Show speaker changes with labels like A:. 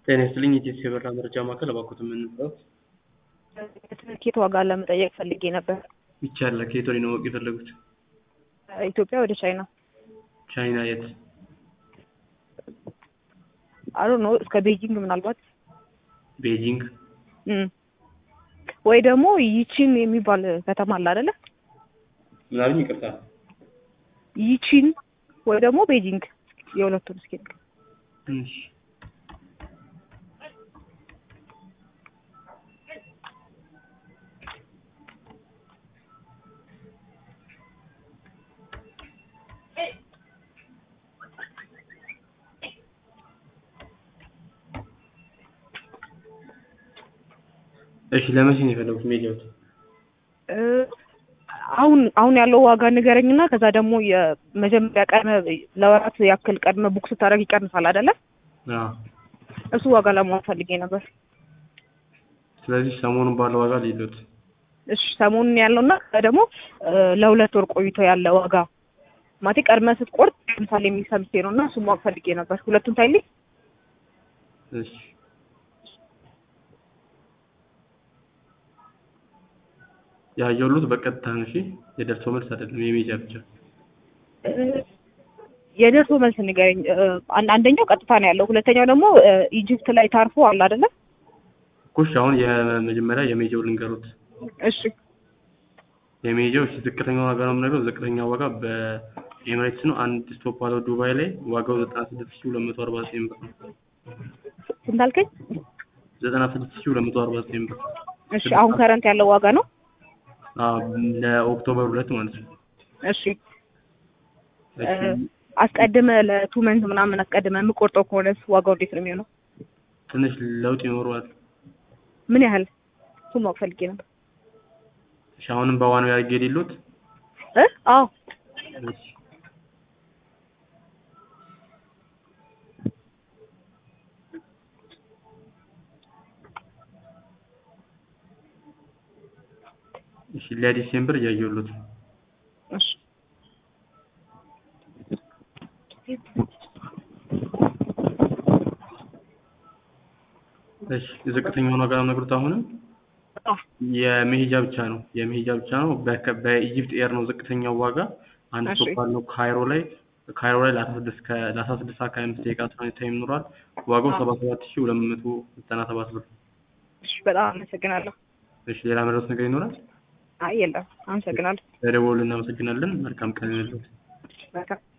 A: ጤና ይስጥልኝ የኢትዮ የበራ መረጃ ማዕከል እባክዎት የምንለው
B: ትኬት ዋጋ ለመጠየቅ ፈልጌ ነበር።
A: ይቻላል። ከየት ወዲህ ነው ማወቅ የፈለጉት?
B: ኢትዮጵያ ወደ ቻይና
A: ቻይና የት?
B: አሮ ነው እስከ ቤጂንግ ምናልባት
A: ቤጂንግ።
B: እም። ወይ ደግሞ ይቺን የሚባል ከተማ አለ አይደለ?
A: ምናምን ይቅርታ።
B: ይቺን ወይ ደግሞ ቤጂንግ የሁለቱን እስኪ ንገር።
A: እሺ እሺ ለመቼ ነው የፈለጉት ሜዲያዎት?
B: እ አሁን አሁን ያለው ዋጋ ንገረኝና ከዛ ደግሞ የመጀመሪያ ቀድመ ለወራት ያክል ቀድመ ቡክ ስታደርግ ይቀንሳል አይደለ?
A: አዎ።
B: እሱ ዋጋ ለማወቅ ፈልጌ ነበር።
A: ስለዚህ ሰሞኑን ባለው ዋጋ ሊሉት
B: እሺ ሰሞኑን ያለውና ከዛ ደግሞ እ ለሁለት ወር ቆይቶ ያለ ዋጋ ማለቴ ቀድመ ስትቆርጥ ለምሳሌ የሚል ሰምቼ ነው እና እሱን ማወቅ ፈልጌ ነበር። ሁለቱን ታይልኝ።
A: እሺ ያየሁት በቀጥታ ነው። እሺ የደርሶ መልስ አይደለም፣ የሜጃ ብቻ።
B: እ የደርሶ መልስ ንገረኝ። እ አን- አንደኛው ቀጥታ ነው ያለው፣ ሁለተኛው ደግሞ እ ኢጅፕት ላይ ታርፎ አለ አይደለ?
A: ኩሽ አሁን የመጀመሪያ የሜጃው ልንገሩት።
B: እሺ
A: የሜጃው እሺ ዝቅተኛው ዋጋ ነው የምነግረው። ዝቅተኛው ዋጋ በኤምሬትስ ነው። አንድ ስቶፕ አለው ዱባይ ላይ ዋጋው ዘጠና ስድስት ሺህ ሁለት መቶ አርባ ዘጠኝ ብር ነው።
B: ስንት አልከኝ?
A: ዘጠና ስድስት ሺህ ሁለት መቶ አርባ ዘጠኝ ብር
B: እሺ አሁን ከረንት ያለው ዋጋ ነው።
A: አዎ፣ ለኦክቶበር ሁለት ማለት ነው።
B: እሺ
A: እሺ
B: እ አስቀድመ ለቱ መንዝ ምናምን አስቀድመ የምቆርጠው ከሆነ ዋጋው እንዴት ነው የሚሆነው?
A: ትንሽ ለውጥ ይኖረዋል።
B: ምን ያህል እሱን ማወቅ ፈልጌ ነበር።
A: እሺ አሁንም በዋናው ያርጌ የሌሉት
B: እ አዎ
A: እሺ እሺ ለዲሴምበር እያየሁት ነው።
B: እሺ
A: እሺ ዝቅተኛውን ዋጋ ነው የምነግሩት። አሁንም
B: አዎ
A: የመሄጃ ብቻ ነው የመሄጃ ብቻ ነው። በከ- በኢጂፕት ኤር ነው ዝቅተኛው ዋጋ። አንድ
B: እሺ።
A: ስቶፕ አለው ካይሮ ላይ ካይሮ ላይ ለአስራ ስድስት ከ- ለአስራ ስድስት ሰዓት ከሀያ አምስት ደቂቃ ትራንዚት ታይም ይኖራል። ዋጋው
B: አዎ።
A: ሰባ ሰባት ሺህ ሁለት መቶ ዘጠና ሰባት ብር።
B: እሺ በጣም አመሰግናለሁ።
A: እሺ ሌላ መድረስ ነገር ይኖራል?
B: አይ የለም፣ አመሰግናለሁ።
A: ለደወሉ እናመሰግናለን። መልካም ቀን ይሁንልዎት።
B: በጣም